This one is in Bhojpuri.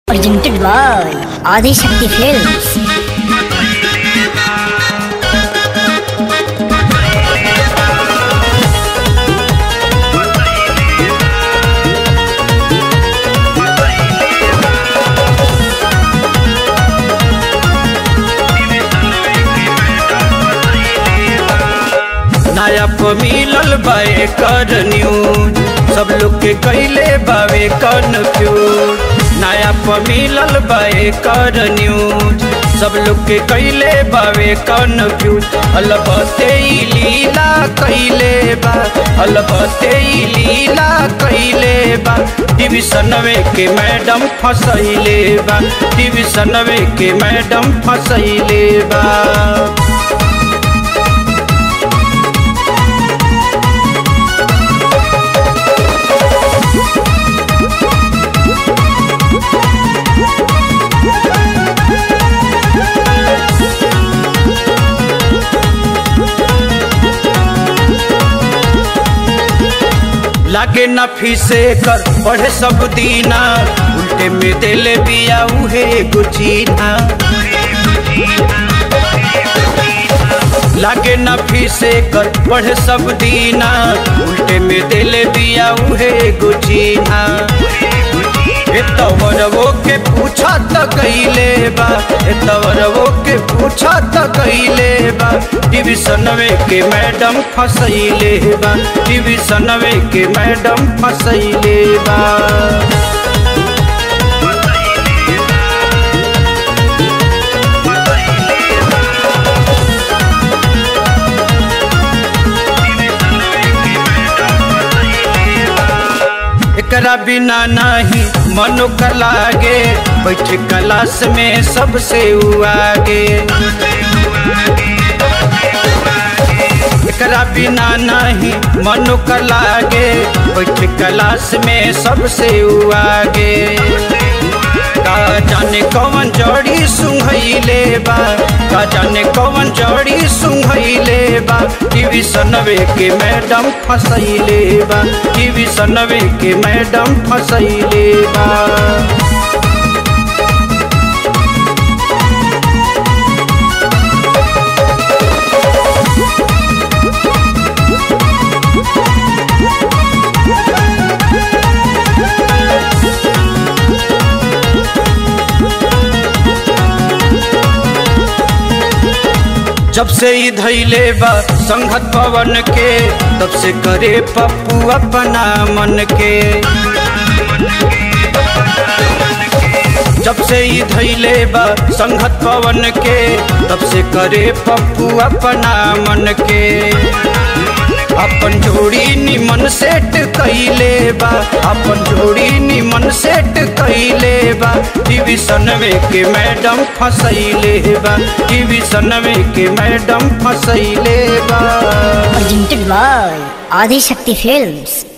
presented by Adi Shakti Films. नया प मिलल बाए कर न्यूज सब लोग के कैले बावे कन्फ्यूज नया प मिलल बाए कर न्यूज सब लोग के कैले बावे कन्फ्यूज अलबते ई लीला कैले बा अलबते ई लीला कैले बा डिविजनवे के मैडम फसैले बा डिविजनवे के मैडम फसैले बा लागे न फीसे कर पढ़े सब दीना उल्टे में दिल बिया उहे गुचीना लागे न फीसे कर पढ़े सब दीना उल्टे में दिल बिया उहे गुचीना ए तवरवो के पूछा त कैले बा ए तवरवो के पूछा त कैले बा डिविजनवे के मैडम फसैले बा डिविजनवे के मैडम फसैले बा एकरा बिना नहीं मनो का लागे बैठ क्लास में सबसे उ आगे एकरा बिना नहीं मनो का लागे बैठ क्लास में सबसे उ आगे का जाने कौन जड़ी सुंघैले बा का जाने कौन जड़ी सुंघैले बा टीवी सनवे के मैडम फसैले बा टीवी सनवे के मैडम फसैले बा जब से ही धैले बा संघत पवन के तब से करे पप्पू अपना मन के जब से ही धैले बा संघत पवन के तब से करे पप्पू अपना मन के अपन जोड़ी निमन सेट कैले बा अपन जोड़ी निमन सेट कैले बा डिविजनवे के मैडम फसैले बा डिविजनवे के मैडम फसैले बा Presented by Adi Shakti Films.